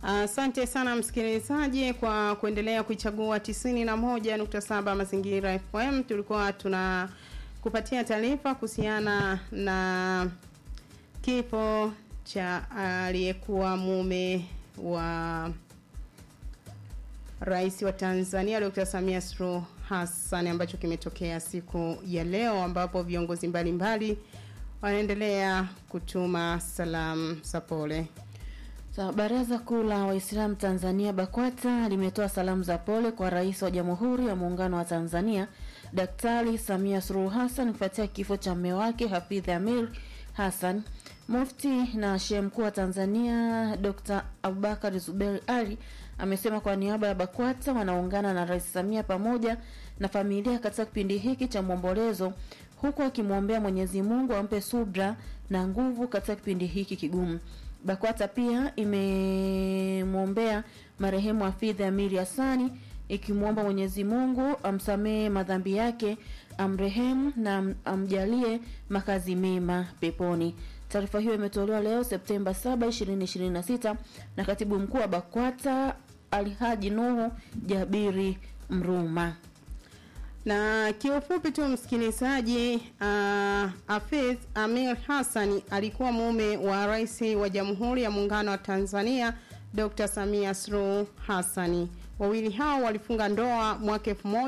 Asante sana msikilizaji kwa kuendelea kuichagua 91.7 Mazingira FM. Tulikuwa tuna kupatia taarifa kuhusiana na kifo cha aliyekuwa mume wa Rais wa Tanzania Dr. Samia Suluhu Hassan ambacho kimetokea siku ya leo ambapo viongozi mbalimbali wanaendelea kutuma salamu za pole. Sa, Baraza Kuu la Waislamu Tanzania BAKWATA limetoa salamu za pole kwa Rais wa Jamhuri ya Muungano wa Tanzania Daktari Samia Suluhu Hassan kufuatia kifo cha mume wake Hafidh Amir Hassan. Mufti na Shehe Mkuu wa Tanzania Dr. Abubakar Zuberi Ali amesema kwa niaba ya BAKWATA wanaungana na Rais Samia pamoja na familia katika kipindi hiki cha maombolezo huku akimwombea Mwenyezi Mungu ampe subra na nguvu katika kipindi hiki kigumu. BAKWATA pia imemwombea marehemu Hafidh Amiri Hassani ikimwomba Mwenyezi Mungu amsamehe madhambi yake, amrehemu na amjalie makazi mema peponi. Taarifa hiyo imetolewa leo Septemba 7, 2026 na katibu mkuu wa BAKWATA Alhaji Nuhu Jabiri Mruma. Na kiufupi tu msikilizaji, uh, Hafidh Amir Hassan alikuwa mume wa Rais wa Jamhuri ya Muungano wa Tanzania Dr. Samia Suluhu Hassan. Wawili hao walifunga ndoa mwaka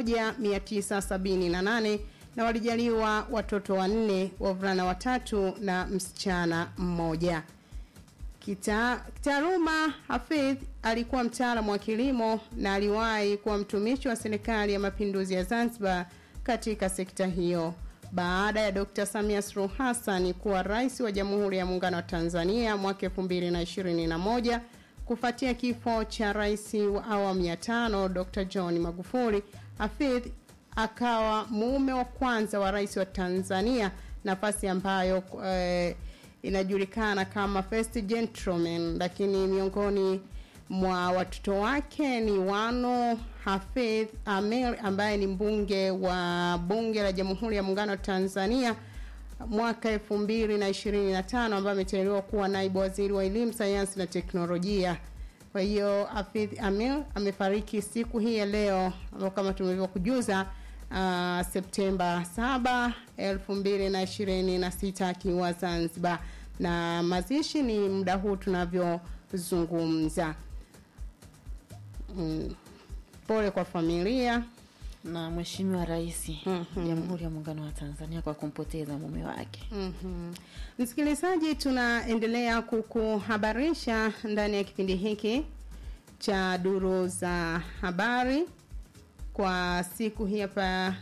1978 na walijaliwa watoto wanne, wavulana watatu na msichana mmoja. Kita, kitaaluma Hafidh alikuwa mtaalamu wa kilimo na aliwahi kuwa mtumishi wa serikali ya mapinduzi ya Zanzibar katika sekta hiyo. Baada ya Dr. Samia Suluhu Hassan kuwa rais wa Jamhuri ya Muungano wa Tanzania mwaka 2021 kufuatia kifo cha rais wa awamu ya tano Dr. John Magufuli, Hafidh akawa mume wa kwanza wa rais wa Tanzania, nafasi ambayo eh, inajulikana kama first gentleman, lakini miongoni mwa watoto wake ni Wano Hafidh Amir ambaye ni mbunge wa bunge la Jamhuri ya Muungano wa Tanzania mwaka elfu mbili na ishirini na tano ambaye ameteuliwa kuwa naibu waziri wa elimu, sayansi na teknolojia. Kwa hiyo Hafidh Amir amefariki siku hii ya leo ambao kama tulivyokujuza uh, Septemba 7, 2026 akiwa Zanzibar, na mazishi ni muda huu tunavyozungumza. Mm, pole kwa familia na Mheshimiwa Rais Mhm. Jamhuri ya Muungano wa Tanzania kwa kumpoteza mume wake. Mhm. Msikilizaji, tunaendelea kukuhabarisha ndani ya kipindi hiki cha duru za habari kwa siku hii hapa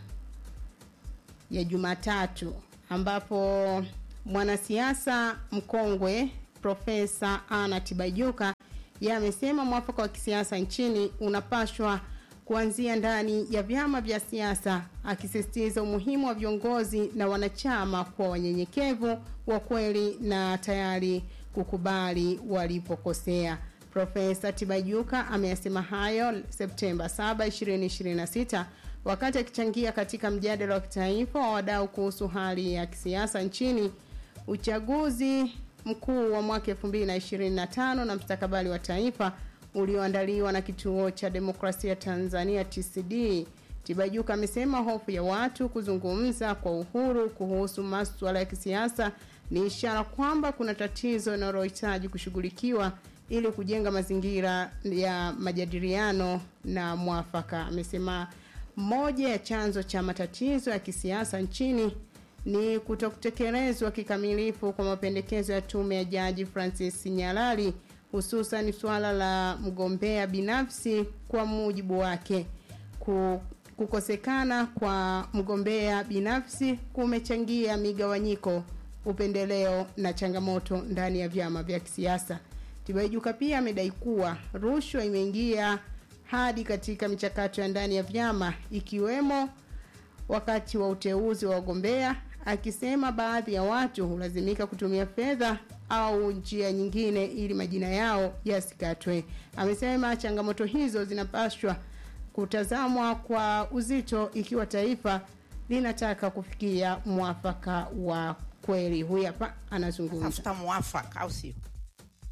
ya Jumatatu ambapo mwanasiasa mkongwe Profesa Anna Tibaijuka yeye amesema mwafaka wa kisiasa nchini unapashwa kuanzia ndani ya vyama vya siasa, akisisitiza umuhimu wa viongozi na wanachama kuwa wanyenyekevu, wa kweli na tayari kukubali walipokosea. Profesa Tibaijuka ameyasema hayo Septemba 7, 2026 wakati akichangia katika mjadala wa kitaifa wa wadau kuhusu hali ya kisiasa nchini, uchaguzi mkuu wa mwaka 2025 na mstakabali wa taifa ulioandaliwa na Kituo cha Demokrasia Tanzania TCD. Tibaijuka amesema hofu ya watu kuzungumza kwa uhuru kuhusu masuala ya kisiasa ni ishara kwamba kuna tatizo linalohitaji kushughulikiwa ili kujenga mazingira ya majadiliano na mwafaka. Amesema moja ya chanzo cha matatizo ya kisiasa nchini ni kutokutekelezwa kikamilifu kwa mapendekezo ya tume ya Jaji Francis Nyalali hususan suala la mgombea binafsi. Kwa mujibu wake, ku, kukosekana kwa mgombea binafsi kumechangia migawanyiko, upendeleo na changamoto ndani ya vyama vya kisiasa. Tibaijuka pia amedai kuwa rushwa imeingia hadi katika michakato ya ndani ya vyama ikiwemo wakati wa uteuzi wa wagombea, akisema baadhi ya watu hulazimika kutumia fedha au njia nyingine ili majina yao yasikatwe. Amesema changamoto hizo zinapaswa kutazamwa kwa uzito ikiwa taifa linataka kufikia mwafaka wa kweli. Huyu hapa anazungumza. tafuta mwafaka au sio?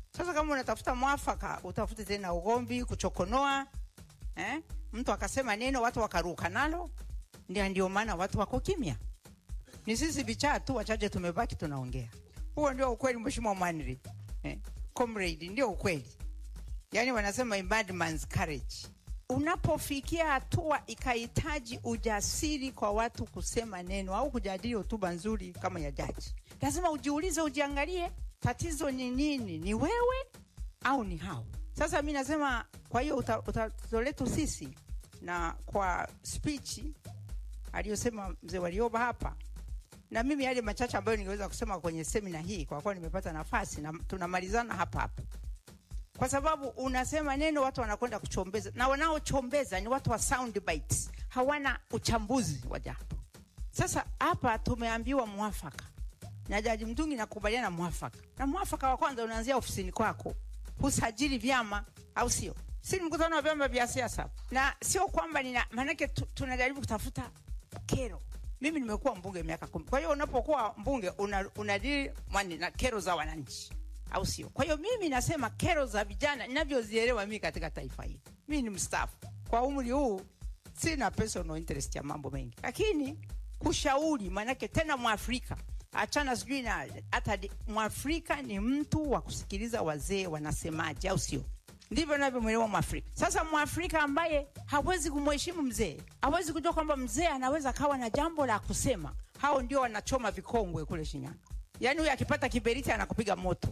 Sasa kama unatafuta mwafaka, utafute tena ugomvi, kuchokonoa eh? Mtu akasema neno watu wakaruka nalo, ndio ndio maana watu wako kimya. Ni sisi vichaa tu wachache tumebaki tunaongea. Huo ndio ukweli, mheshimiwa Mwanri eh? Comrade, ndio ukweli. Yani wanasema a bad man's courage. Unapofikia hatua ikahitaji ujasiri kwa watu kusema neno au kujadili hotuba nzuri kama ya jaji, lazima ujiulize, ujiangalie, tatizo ni nini? Ni wewe au ni hao? Sasa mi nasema, kwa hiyo uta- tatizo letu sisi, na kwa speech aliyosema mzee Warioba hapa, na mimi yale machache ambayo ningeweza kusema kwenye semina hii, kwa kuwa nimepata nafasi na tunamalizana hapa hapa kwa sababu unasema neno watu wanakwenda kuchombeza, na wanaochombeza ni watu wa sound bites, hawana uchambuzi wa jambo. Sasa hapa tumeambiwa mwafaka na Jaji Mtungi, nakubaliana mwafaka, na mwafaka wa kwanza unaanzia ofisini kwako, husajili vyama, au sio? Si ni mkutano wa vyama vya siasa, na sio kwamba nina maanake tu, tunajaribu kutafuta kero. Mimi nimekuwa mbunge miaka kumi, kwa hiyo unapokuwa mbunge una, unadili mwani na kero za wananchi au sio? Kwa hiyo mimi nasema kero za vijana ninavyozielewa mimi katika taifa hili, mimi ni mstaafu kwa umri huu, sina personal interest ya mambo mengi, lakini kushauri, maanake tena Mwafrika achana sijui na hata di- Mwafrika ni mtu wa kusikiliza wazee wanasemaje, au sio? Ndivyo navyomwelewa Mwafrika. Sasa Mwafrika ambaye hawezi kumheshimu mzee, hawezi kujua kwamba mzee anaweza kawa na jambo la kusema, hao ndio wanachoma vikongwe kule Shinyanga. Yaani huyu akipata kiberiti anakupiga moto.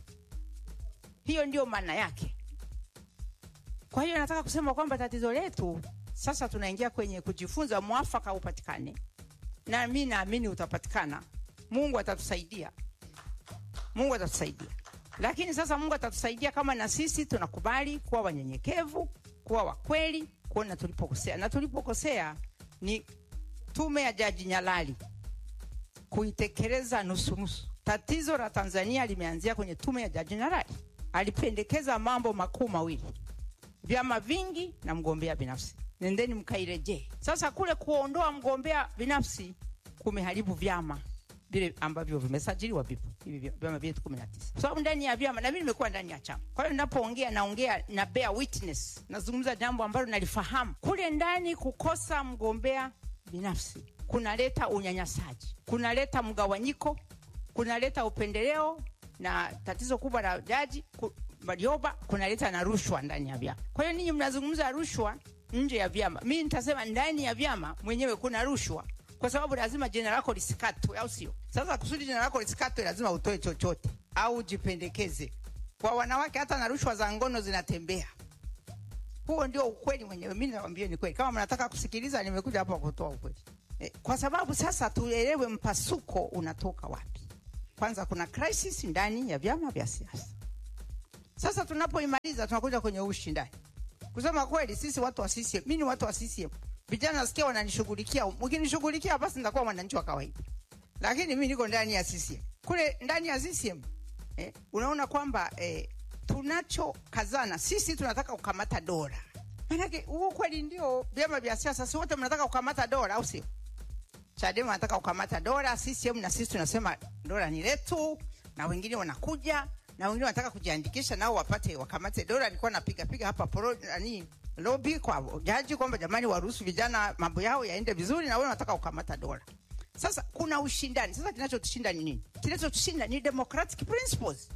Hiyo ndio maana yake. Kwa hiyo nataka kusema kwamba tatizo letu sasa tunaingia kwenye kujifunza mwafaka upatikane, na mi naamini utapatikana. Mungu atatusaidia, Mungu atatusaidia. Lakini sasa Mungu atatusaidia kama na sisi tunakubali kuwa wanyenyekevu, kuwa wakweli, kuona tulipokosea, na tulipokosea ni tume ya Jaji Nyalali kuitekeleza nusu nusu. Tatizo la Tanzania limeanzia kwenye tume ya Jaji Nyalali. Alipendekeza mambo makuu mawili, vyama vingi na mgombea binafsi. Nendeni mkairejee. Sasa kule kuondoa mgombea binafsi kumeharibu vyama vile ambavyo vimesajiliwa vipo hivi vya- vyama vyetu 19 kwa sababu ndani ya vyama na mimi nimekuwa ndani ya chama. Kwa hiyo ninapoongea naongea na bear witness, nazungumza jambo ambalo nalifahamu. Kule ndani kukosa mgombea binafsi kunaleta unyanyasaji, kunaleta mgawanyiko, kunaleta upendeleo, na tatizo kubwa la jaji ku, Warioba kunaleta na rushwa ndani ya vyama. Kwa hiyo ninyi mnazungumza rushwa nje ya vyama, mimi nitasema ndani ya vyama mwenyewe kuna rushwa kwa sababu lazima jina lako lisikatwe, au sio? Sasa kusudi jina lako lisikatwe, lazima utoe chochote au jipendekeze. Kwa wanawake, hata na rushwa za ngono zinatembea. Huo ndio ukweli mwenyewe. Mimi nawaambia ni kweli. Kama mnataka kusikiliza, nimekuja hapa kutoa ukweli e, kwa sababu sasa tuelewe mpasuko unatoka wapi. Kwanza kuna crisis ndani ya vyama vya siasa. Sasa tunapoimaliza tunakuja kwenye ushindani. Kusema kweli, sisi watu wa CCM, mimi ni watu wa CCM. Vijana nasikia wananishughulikia, mkinishughulikia basi nitakuwa mwananchi wa kawaida, lakini mimi niko ndani ya CCM. Kule ndani ya CCM eh, unaona kwamba eh, tunachokazana sisi tunataka kukamata dola. Maanake huo kweli ndio vyama vya siasa, si wote mnataka kukamata dola, au sio? Chadema anataka kukamata dola, CCM na sisi tunasema dola ni letu, na wengine wanakuja na wengine wanataka kujiandikisha nao wapate wakamate dola. Nilikuwa napiga piga hapa pro, nani lobby kwa jaji kwamba jamani, waruhusu vijana mambo yao yaende vizuri, na wao wanataka kukamata dola. Sasa kuna ushindani. Sasa kinachotushinda ni nini? Kinachotushinda ni democratic principles.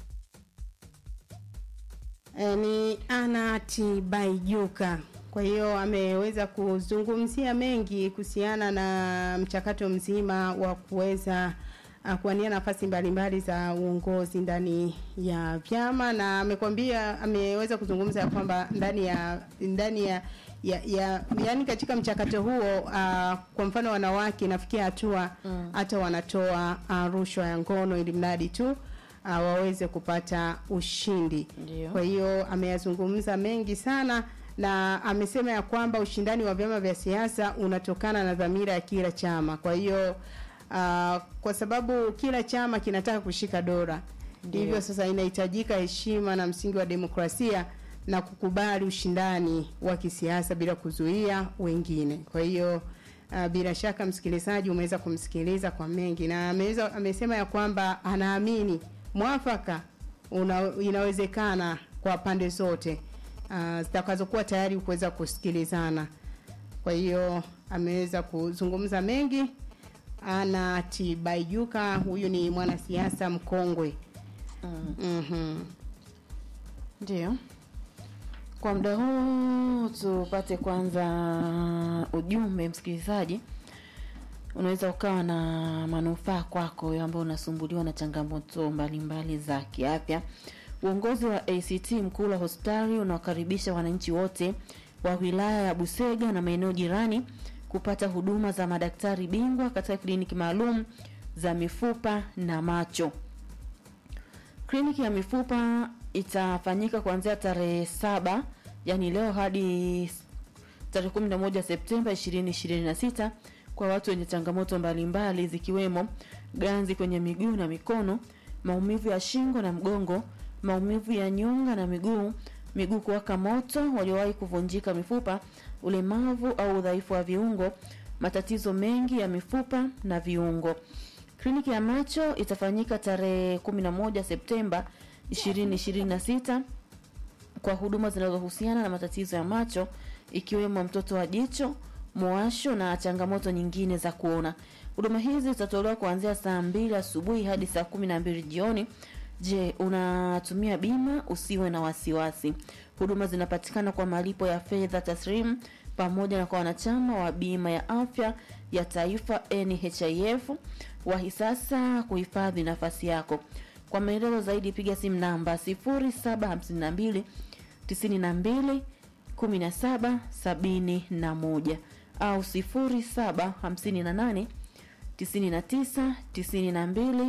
E, ni Anati Baijuka. Kwa hiyo ameweza kuzungumzia mengi kuhusiana na mchakato mzima wa kuweza uh, kuwania nafasi mbalimbali za uongozi ndani ya vyama, na amekwambia ameweza kuzungumza ya kwamba ndani ya ndani ya ya, ya yani katika mchakato huo uh, kwa mfano wanawake nafikia hatua hata wanatoa uh, rushwa ya ngono ili mradi tu uh, waweze kupata ushindi. Ndio. Kwa hiyo ameyazungumza mengi sana na amesema ya kwamba ushindani wa vyama vya siasa unatokana na dhamira ya kila chama. Kwa hiyo uh, kwa sababu kila chama kinataka kushika dola, hivyo sasa inahitajika heshima na msingi wa demokrasia na kukubali ushindani wa kisiasa bila kuzuia wengine. Kwa hiyo uh, bila shaka msikilizaji umeweza kumsikiliza kwa mengi na ameweza amesema ya kwamba anaamini mwafaka una, inawezekana kwa pande zote uh, zitakazokuwa tayari kuweza kusikilizana. Kwa hiyo ameweza kuzungumza mengi. Ana Tibaijuka, huyu ni mwanasiasa mkongwe. Mm. Mhm. Ndio. Kwa muda huu tupate kwanza ujumbe msikilizaji. Unaweza ukawa na manufaa kwako wewe ambao unasumbuliwa na changamoto mbalimbali za kiafya. Uongozi wa ACT Mkula hospitali unawakaribisha wananchi wote wa wilaya ya Busega na maeneo jirani kupata huduma za madaktari bingwa katika kliniki maalum za mifupa na macho. Kliniki ya mifupa itafanyika kuanzia tarehe saba yani leo hadi tarehe 11 Septemba 2026 kwa watu wenye changamoto mbalimbali zikiwemo ganzi kwenye miguu na mikono, maumivu ya shingo na mgongo, maumivu ya nyonga na miguu, miguu kuwaka moto, waliowahi kuvunjika mifupa, ulemavu au udhaifu wa viungo, matatizo mengi ya mifupa na viungo. Kliniki ya macho itafanyika tarehe 11 Septemba 2026 kwa huduma zinazohusiana na matatizo ya macho ikiwemo mtoto wa jicho, mwasho na changamoto nyingine za kuona. Huduma hizi zitatolewa kuanzia saa mbili asubuhi hadi saa kumi na mbili jioni. Je, unatumia bima? Usiwe na wasiwasi. Huduma zinapatikana kwa malipo ya fedha taslimu pamoja na kwa wanachama wa bima ya afya ya taifa NHIF. Wahi sasa kuhifadhi nafasi yako. Kwa maelezo zaidi piga simu namba 0752 92 17 71 au 0758 99 92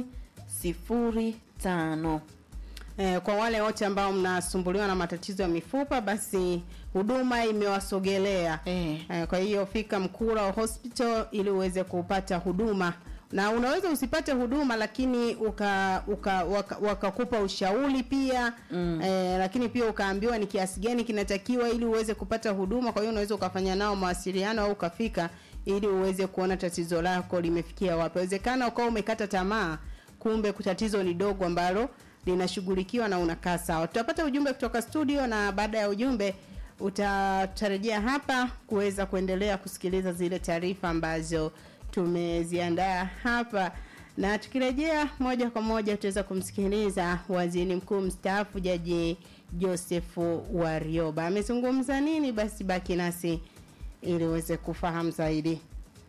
05. Eh, kwa wale wote ambao mnasumbuliwa na matatizo ya mifupa basi huduma imewasogelea. Eh. Eh, kwa hiyo fika Mkura Hospital ili uweze kupata huduma na unaweza usipate huduma lakini uka, uka waka- wakakupa ushauri pia mm. eh, lakini pia ukaambiwa ni kiasi gani kinatakiwa ili uweze kupata huduma. Kwa hiyo unaweza ukafanya nao mawasiliano au ukafika ili uweze kuona tatizo lako limefikia wapi. Inawezekana ukawa umekata tamaa, kumbe tatizo ni dogo ambalo linashughulikiwa na unakaa sawa. Tutapata ujumbe kutoka studio na baada ya ujumbe utatarejea hapa kuweza kuendelea kusikiliza zile taarifa ambazo tumeziandaa hapa na tukirejea moja kwa moja tutaweza kumsikiliza waziri mkuu mstaafu jaji Joseph Warioba amezungumza nini. Basi baki nasi ili uweze kufahamu zaidi.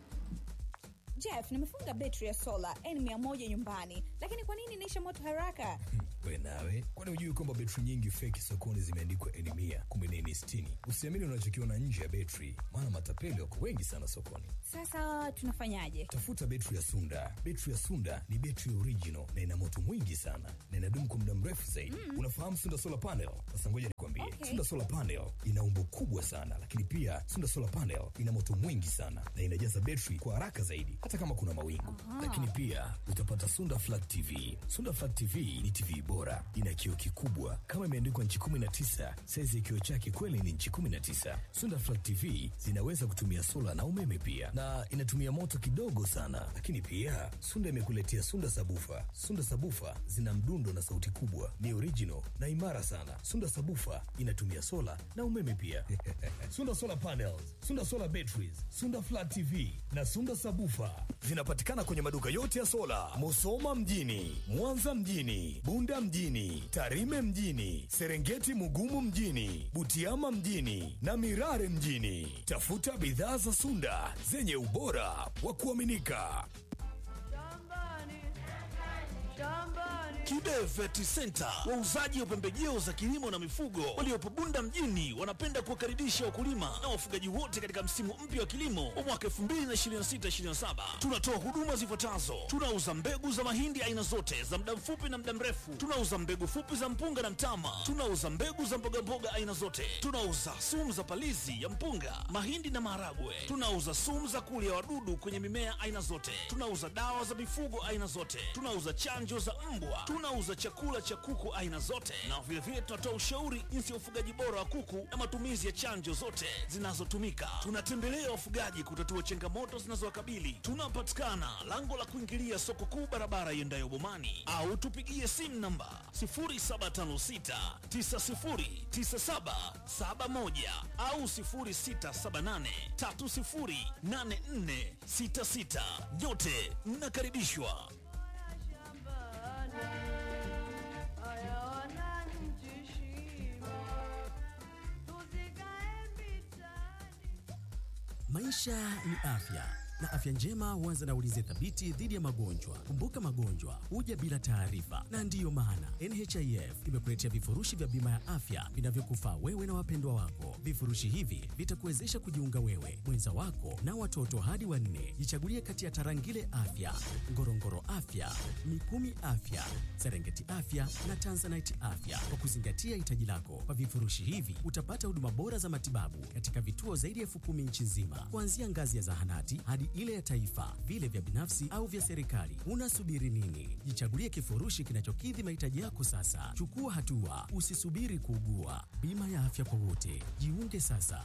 Jeff, nimefunga betri ya sola N100 nyumbani, lakini kwa nini inaisha moto haraka? we nawe kwani hujui kwamba betri nyingi feki sokoni zimeandikwa eni mia kumbe ni eni sitini usiamini unachokiona nje ya betri maana matapeli wako wengi sana sokoni Sasa tunafanyaje? tafuta betri ya sunda betri ya sunda ni betri original na ina moto mwingi sana na inadumu kwa muda mrefu zaidi unafahamu sunda solar panel sasa ngoja nikwambie Okay. sunda solar panel ina umbo kubwa sana lakini pia sunda solar panel ina moto mwingi sana na inajaza betri kwa haraka zaidi hata kama kuna mawingu lakini pia utapata sunda flat tv sunda flat tv ni tv bora ina kioo kikubwa kama imeandikwa nchi 19 saizi ya kioo chake kweli ni nchi 19 sunda flat tv zinaweza kutumia sola na umeme pia na inatumia moto kidogo sana lakini pia sunda imekuletea sunda sabufa sunda sabufa zina mdundo na sauti kubwa ni original na imara sana sunda sabufa inatumia sola na umeme pia sunda solar panels sunda solar batteries sunda flat tv na sunda sabufa zinapatikana kwenye maduka yote ya sola musoma mjini mwanza mjini bunda mjini tarime mjini serengeti mugumu mjini butiama mjini na mirare mjini tafuta bidhaa za sunda zenye ubora wa kuaminika Kibe Vet Center, wauzaji wa pembejeo za kilimo na mifugo waliopo Bunda mjini, wanapenda kuwakaribisha wakulima na wafugaji wote katika msimu mpya wa kilimo wa mwaka 2026-2027. Tunatoa huduma zifuatazo: tunauza mbegu za mahindi aina zote za muda mfupi na muda mrefu, tunauza mbegu fupi za mpunga na mtama, tunauza mbegu za mbogamboga aina zote, tunauza sumu za palizi ya mpunga, mahindi na maharagwe, tunauza sumu za kulia wadudu kwenye mimea aina zote, tunauza dawa za mifugo aina zote, tunauza chanjo za mbwa, tuna Tunauza chakula cha kuku aina zote, na vilevile tunatoa ushauri jinsi ya ufugaji bora wa kuku na matumizi ya chanjo zote zinazotumika. Tunatembelea wafugaji kutatua changamoto zinazowakabili. Tunapatikana lango la kuingilia soko kuu, barabara iendayo Bomani, au tupigie simu namba 0756909771 au 0678308466. Nyote mnakaribishwa. Maisha ni afya na afya njema huanza na ulinzi thabiti dhidi ya magonjwa. Kumbuka, magonjwa huja bila taarifa, na ndiyo maana NHIF imekuletea vifurushi vya bima ya afya vinavyokufaa wewe na wapendwa wako. Vifurushi hivi vitakuwezesha kujiunga wewe, mwenza wako na watoto hadi wanne. Jichagulie kati ya Tarangire Afya, Ngorongoro Afya, Mikumi Afya, Serengeti Afya na Tanzanite Afya kwa kuzingatia hitaji lako. Kwa vifurushi hivi utapata huduma bora za matibabu katika vituo zaidi ya elfu kumi nchi nzima, kuanzia ngazi ya zahanati hadi ile ya taifa, vile vya binafsi au vya serikali. Unasubiri nini? Jichagulie kifurushi kinachokidhi mahitaji yako sasa. Chukua hatua, usisubiri kuugua. Bima ya afya kwa wote, jiunge sasa.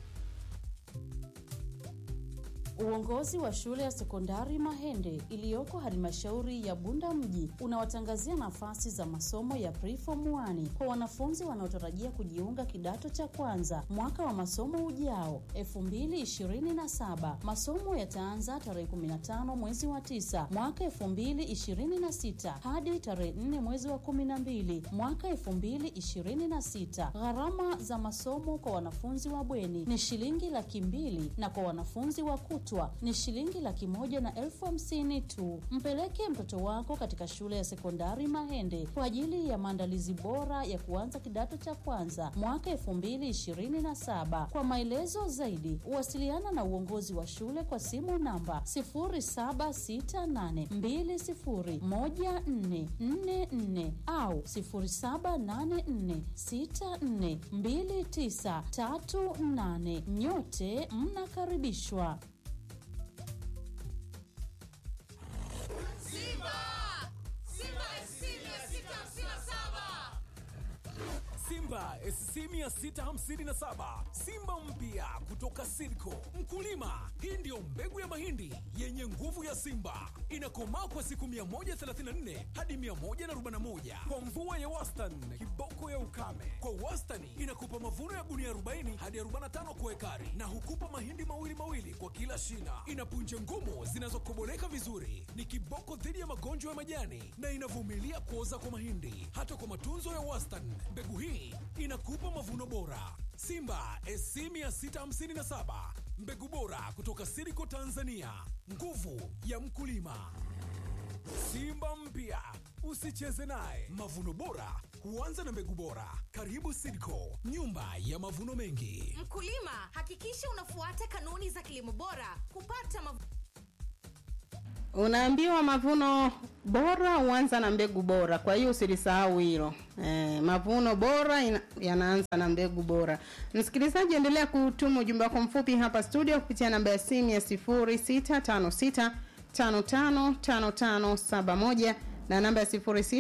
Uongozi wa shule ya sekondari Mahende iliyoko halmashauri ya Bunda mji unawatangazia nafasi za masomo ya preform 1 kwa wanafunzi wanaotarajia kujiunga kidato cha kwanza mwaka wa masomo ujao 2027. Masomo yataanza tarehe 15 mwezi wa 9 mwaka 2026 hadi tarehe 4 mwezi wa 12 mwaka 2026. Gharama za masomo kwa wanafunzi wa bweni ni shilingi laki mbili na kwa wanafunzi wa kutwa ni shilingi laki moja na elfu hamsini tu. Mpeleke mtoto wako katika shule ya sekondari Mahende kwa ajili ya maandalizi bora ya kuanza kidato cha kwanza mwaka elfu mbili ishirini na saba. Kwa maelezo zaidi, wasiliana na uongozi wa shule kwa simu namba 0768201444 au 0784642938. Nyote mnakaribishwa. Simba SC 657 Simba mpya kutoka Sidco. Mkulima, hii ndiyo mbegu ya mahindi yenye nguvu ya Simba, inakomaa kwa siku 134 hadi 141 kwa mvua ya wastani, kiboko ya ukame. Kwa wastani inakupa mavuno ya gunia 40 hadi 45 kwa ekari, na hukupa mahindi mawili mawili kwa kila shina. Ina punje ngumu zinazokoboleka vizuri, ni kiboko dhidi ya magonjwa ya majani na inavumilia kuoza kwa mahindi. Hata kwa matunzo ya wastani, mbegu hii inakupa mavuno bora. Simba SC 657 mbegu bora kutoka Siriko Tanzania, nguvu ya mkulima. Simba mpya usicheze naye. Mavuno bora huanza na mbegu bora. Karibu Sidco, nyumba ya mavuno mengi. Mkulima, hakikisha unafuata kanuni za kilimo bora kupata mavuno Unaambiwa mavuno bora huanza na mbegu bora, kwa hiyo usilisahau hilo. E, mavuno bora ina, yanaanza na mbegu bora. Msikilizaji, endelea kutuma ujumbe wako mfupi hapa studio kupitia namba ya simu ya 0656555571 na namba ya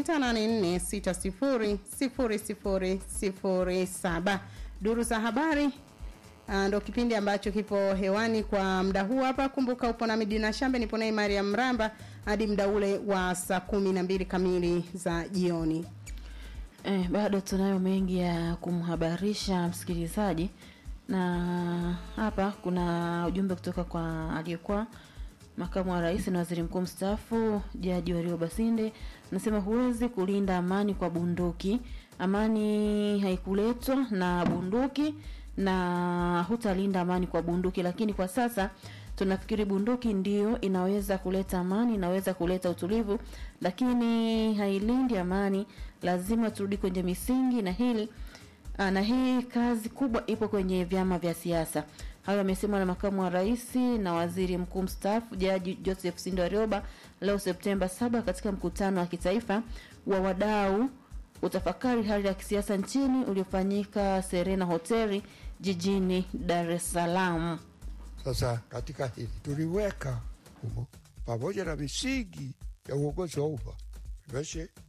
0684600007. Duru za habari Ah, ndo kipindi ambacho kipo hewani kwa muda huu hapa. Kumbuka upo na Midina Shambe, nipo naye Mariam Mramba hadi muda ule wa saa kumi na mbili kamili za jioni. Eh, bado tunayo mengi ya kumhabarisha msikilizaji, na hapa kuna ujumbe kutoka kwa aliyekuwa makamu wa rais na waziri mkuu mstaafu Jaji Wario Basinde, anasema huwezi kulinda amani kwa bunduki. Amani haikuletwa na bunduki na hutalinda amani kwa bunduki, lakini kwa sasa tunafikiri bunduki ndio inaweza kuleta amani, inaweza kuleta utulivu, lakini hailindi amani. Lazima turudi kwenye misingi na hili aa, na hii kazi kubwa ipo kwenye vyama vya siasa. Hayo yamesemwa na makamu wa rais na waziri mkuu mstaafu Jaji Joseph Sindo Warioba leo Septemba 7 katika mkutano wa kitaifa wa wadau utafakari hali ya kisiasa nchini uliofanyika Serena Hoteli jijini Dar es Salaam. Sasa katika hili tuliweka humo pamoja na misingi ya uongozi wa umma, tumeshe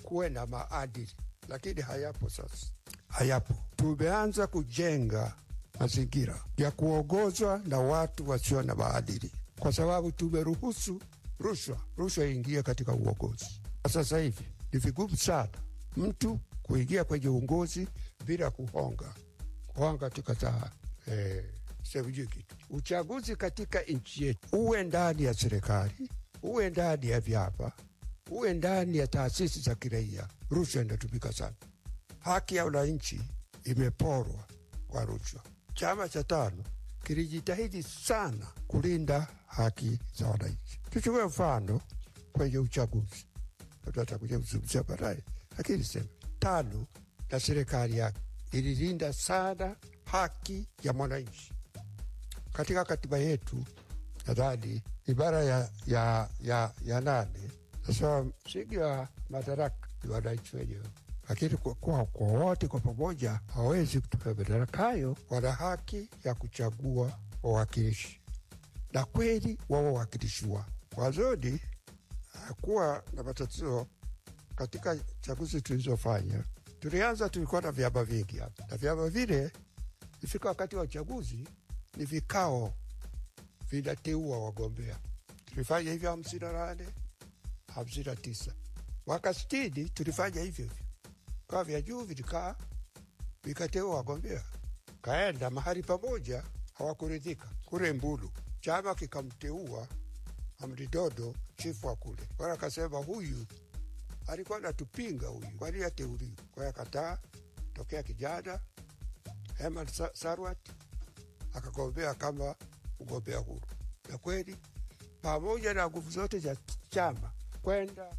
kuwe na maadili, lakini hayapo sasa, hayapo. Tumeanza kujenga mazingira ya kuongozwa na watu wasio na maadili, kwa sababu tumeruhusu rushwa, rushwa iingie katika uongozi. Sasa hivi ni vigumu sana mtu kuingia kwenye uongozi bila kuhonga kuhonga tukata eh, sijui kitu. Uchaguzi katika nchi yetu uwe ndani ya serikali, uwe ndani ya vyama, uwe ndani ya taasisi za kiraia, rushwa inatumika sana. Haki ya wananchi imeporwa kwa rushwa. Chama cha tano kilijitahidi sana kulinda haki za wananchi. Tuchukue mfano kwenye uchaguzi, tutakuja kuzungumzia baadaye, lakini sema tano na serikali yake ililinda sana haki ya mwananchi. Katika katiba yetu nadhani ibara ya, ya, ya, ya nane nasema msingi wa madaraka ni wananchi wenyewe, lakini kwa, kwa, kwa wote kwa pamoja hawawezi kutumia madaraka hayo. Wana haki ya kuchagua wawakilishi na kweli wao wawakilishi wao. Mwanzoni hakuwa na matatizo katika chaguzi tulizofanya. Tulianza, tulikuwa na vyama vingi hapa, na vyama vile ifika wakati wa uchaguzi ni vikao vinateua wagombea. Tulifanya hivyo hamsini na nane hamsini na tisa mwaka sitini tulifanya hivyo hivyo, kaa vya juu vilikaa vikateua wagombea, kaenda mahali pamoja, hawakuridhika kule Mbulu, chama kikamteua Amridodo chifu wa kule, wala akasema huyu alikuwa natupinga huyu, kwani ateuliwe? Kwa hiyo akataa. Tokea kijana Herman Sa- Sarwat akagombea kama mgombea huru, na kweli pamoja na nguvu zote za chama kwenda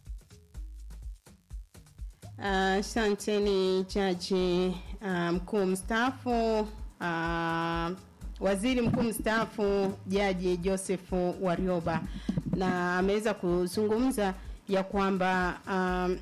Asante ni jaji uh, mkuu mstaafu uh, waziri mkuu mstaafu Jaji Joseph Warioba, na ameweza kuzungumza ya kwamba um,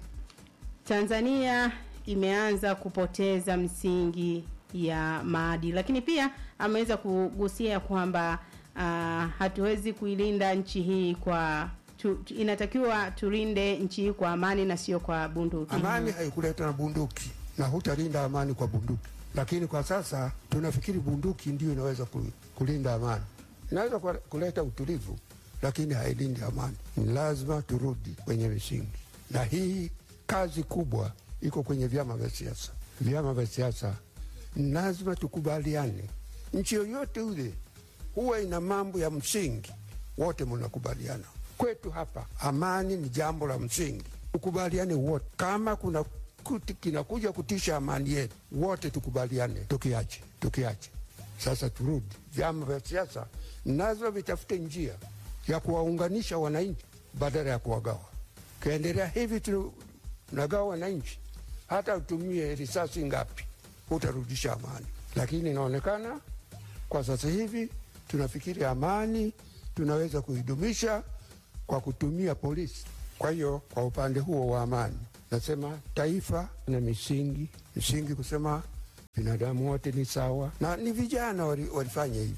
Tanzania imeanza kupoteza msingi ya maadili, lakini pia ameweza kugusia kwamba uh, hatuwezi kuilinda nchi hii kwa tu, tu, inatakiwa tulinde nchi hii kwa amani na sio kwa bunduki. amani haikuletwa na bunduki, na hutalinda amani kwa bunduki. Lakini kwa sasa tunafikiri bunduki ndio inaweza ku- kulinda amani, inaweza kwa- kuleta utulivu, lakini hailindi amani. Ni lazima turudi kwenye misingi, na hii kazi kubwa iko kwenye vyama vya siasa. Vyama vya siasa ni lazima tukubaliane. Nchi yoyote ule huwa ina mambo ya msingi, wote mnakubaliana. Kwetu hapa amani ni jambo la msingi, tukubaliane wote. Kama kuna kuti kinakuja kutisha amani yetu, wote tukubaliane, tukiache tukiache. Sasa turudi, vyama vya siasa nazo vitafute njia ya kuwaunganisha wananchi badala ya kuwagawa. Ukiendelea hivi tunagawa wananchi, hata utumie risasi ngapi, hutarudisha amani. Lakini inaonekana kwa sasa hivi tunafikiri amani tunaweza kuidumisha kwa kutumia polisi. Kwa hiyo kwa upande huo wa amani, nasema taifa na misingi misingi, kusema binadamu wote ni sawa, na ni vijana wali- walifanya hivyo.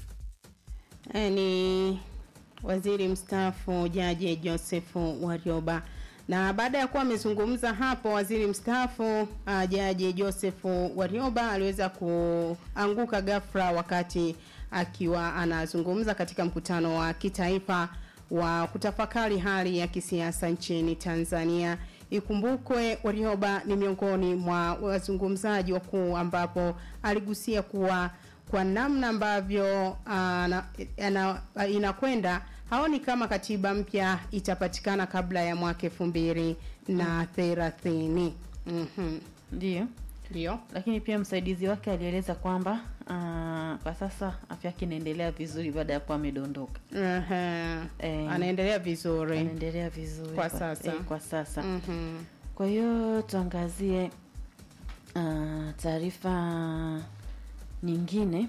Eh, ni waziri mstaafu Jaji Joseph Warioba. Na baada ya kuwa amezungumza hapo, waziri mstaafu uh, Jaji Joseph Warioba aliweza kuanguka ghafla wakati akiwa anazungumza katika mkutano wa kitaifa wa kutafakari hali ya kisiasa nchini Tanzania. Ikumbukwe Warioba ni miongoni mwa wazungumzaji wakuu ambapo aligusia kuwa kwa namna ambavyo uh, na- ana- inakwenda haoni kama katiba mpya itapatikana kabla ya mwaka elfu mbili na thelathini. Mhm. Ndio. Ndio. Lakini pia msaidizi wake alieleza kwamba uh, kwa sasa afya yake inaendelea vizuri baada ya kuwa amedondoka. Aha. Anaendelea vizuri. Anaendelea vizuri Kwa sasa. eh, kwa sasa. Mhm. Kwa hiyo tuangazie uh, taarifa nyingine.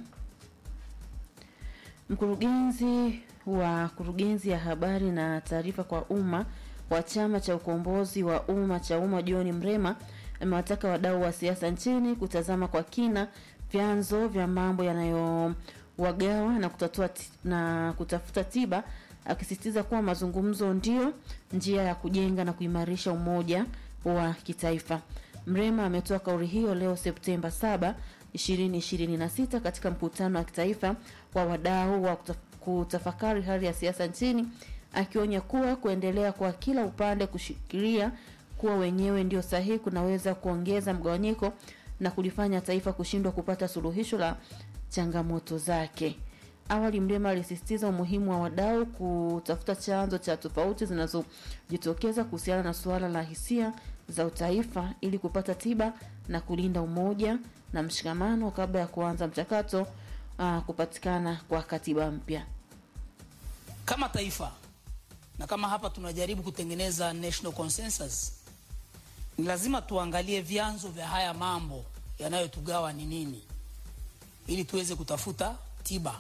Mkurugenzi wa kurugenzi ya habari na taarifa kwa umma wa chama cha ukombozi wa umma cha umma John Mrema amewataka wadau wa siasa nchini kutazama kwa kina vyanzo vya mambo yanayowagawa na kutatua ti- na kutafuta tiba akisisitiza kuwa mazungumzo ndio njia ya kujenga na kuimarisha umoja wa kitaifa. Mrema ametoa kauli hiyo leo Septemba 7, 2026 katika mkutano wa kitaifa wa wadau wa kutaf- kutafakari hali ya siasa nchini, akionya kuwa kuendelea kwa kila upande kushikilia kuwa wenyewe ndio sahihi kunaweza kuongeza mgawanyiko na kulifanya taifa kushindwa kupata suluhisho la changamoto zake. Awali Mrema alisisitiza umuhimu wa wadau kutafuta chanzo cha tofauti zinazojitokeza kuhusiana na suala la hisia za utaifa ili kupata tiba na kulinda umoja na mshikamano kabla ya kuanza mchakato uh, kupatikana kwa katiba mpya. kama taifa na kama hapa tunajaribu kutengeneza national consensus, ni lazima tuangalie vyanzo vya haya mambo yanayotugawa ni nini, ili tuweze kutafuta tiba.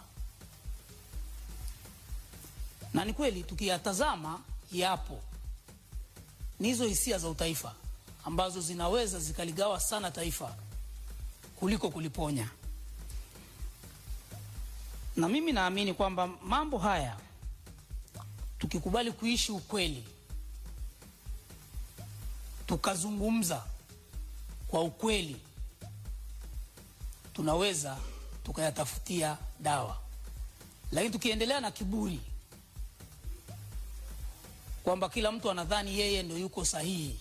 Na ni kweli tukiyatazama, yapo ni hizo hisia za utaifa ambazo zinaweza zikaligawa sana taifa kuliko kuliponya. Na mimi naamini kwamba mambo haya tukikubali kuishi ukweli, tukazungumza kwa ukweli, tunaweza tukayatafutia dawa. Lakini tukiendelea na kiburi kwamba kila mtu anadhani yeye ndio yuko sahihi,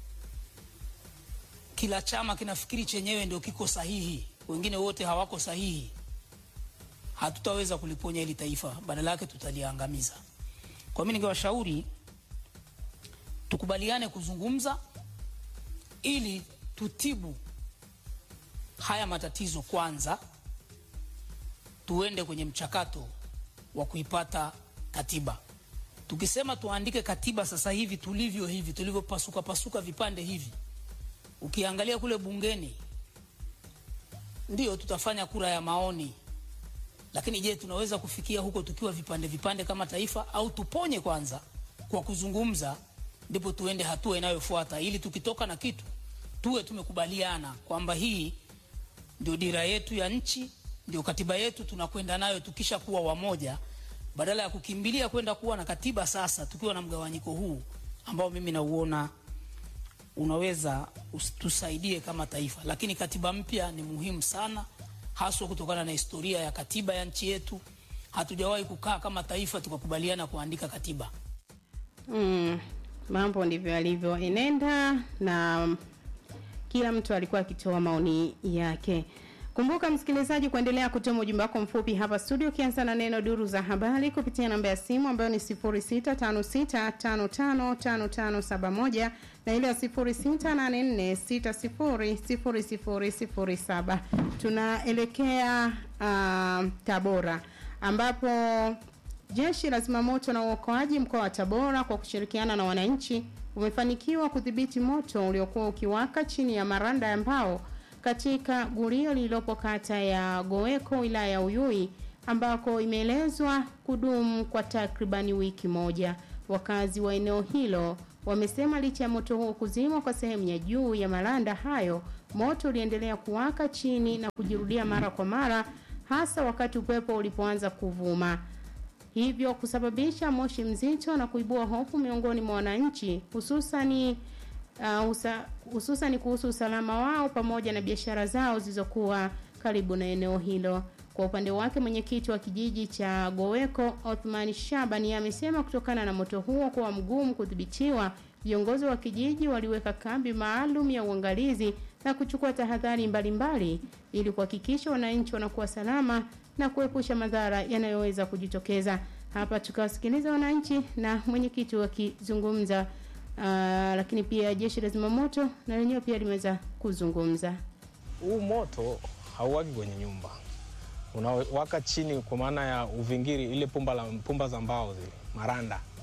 kila chama kinafikiri chenyewe ndio kiko sahihi, wengine wote hawako sahihi, hatutaweza kuliponya hili taifa, badala yake tutaliangamiza. Kwa mimi ningewashauri tukubaliane kuzungumza ili tutibu haya matatizo kwanza, tuende kwenye mchakato wa kuipata katiba. Tukisema tuandike katiba sasa hivi tulivyo hivi tulivyopasuka pasuka vipande hivi, ukiangalia kule bungeni, ndio tutafanya kura ya maoni, lakini je, tunaweza kufikia huko tukiwa vipande vipande kama taifa, au tuponye kwanza kwa kuzungumza, ndipo tuende hatua inayofuata, ili tukitoka na kitu tuwe tumekubaliana kwamba hii ndio dira yetu ya nchi, ndio katiba yetu, tunakwenda nayo tukisha kuwa wamoja, badala ya kukimbilia kwenda kuwa na katiba sasa tukiwa na mgawanyiko huu ambao mimi nauona unaweza us- tusaidie kama taifa. Lakini katiba mpya ni muhimu sana, haswa kutokana na historia ya katiba ya nchi yetu. Hatujawahi kukaa kama taifa tukakubaliana kuandika katiba. Mm, mambo ndivyo yalivyoenenda na kila mtu alikuwa akitoa maoni yake. Kumbuka msikilizaji, kuendelea kutuma ujumbe wako mfupi hapa studio, ukianza na neno duru za habari kupitia namba ya simu ambayo ni 0656555571 na ile ya 0684600007. Tunaelekea uh, Tabora ambapo Jeshi la Zimamoto na Uokoaji mkoa wa Tabora kwa kushirikiana na wananchi umefanikiwa kudhibiti moto uliokuwa ukiwaka chini ya maranda ya mbao katika gulio lililopo kata ya Goweko wilaya ya Uyui ambako imeelezwa kudumu kwa takribani wiki moja. Wakazi wa eneo hilo wamesema licha ya moto huo kuzimwa kwa sehemu ya juu ya maranda hayo, moto uliendelea kuwaka chini na kujirudia mara kwa mara, hasa wakati upepo ulipoanza kuvuma hivyo kusababisha moshi mzito na kuibua hofu miongoni mwa wananchi hususani uh, usa, hususani kuhusu usalama wao pamoja na biashara zao zilizokuwa karibu na eneo hilo. Kwa upande wake mwenyekiti wa kijiji cha Goweko Othman Shabani amesema kutokana na moto huo kuwa mgumu kudhibitiwa, viongozi wa kijiji waliweka kambi maalum ya uangalizi na kuchukua tahadhari mbalimbali ili kuhakikisha wananchi wanakuwa salama na kuepusha madhara yanayoweza kujitokeza. Hapa tukawasikiliza wananchi na mwenyekiti wakizungumza, uh, lakini pia jeshi la zimamoto na lenyewe pia limeweza kuzungumza. Huu moto hauwaki kwenye nyumba, unawaka chini, kwa maana ya uvingiri, ile pumba, la, pumba za mbao zile maranda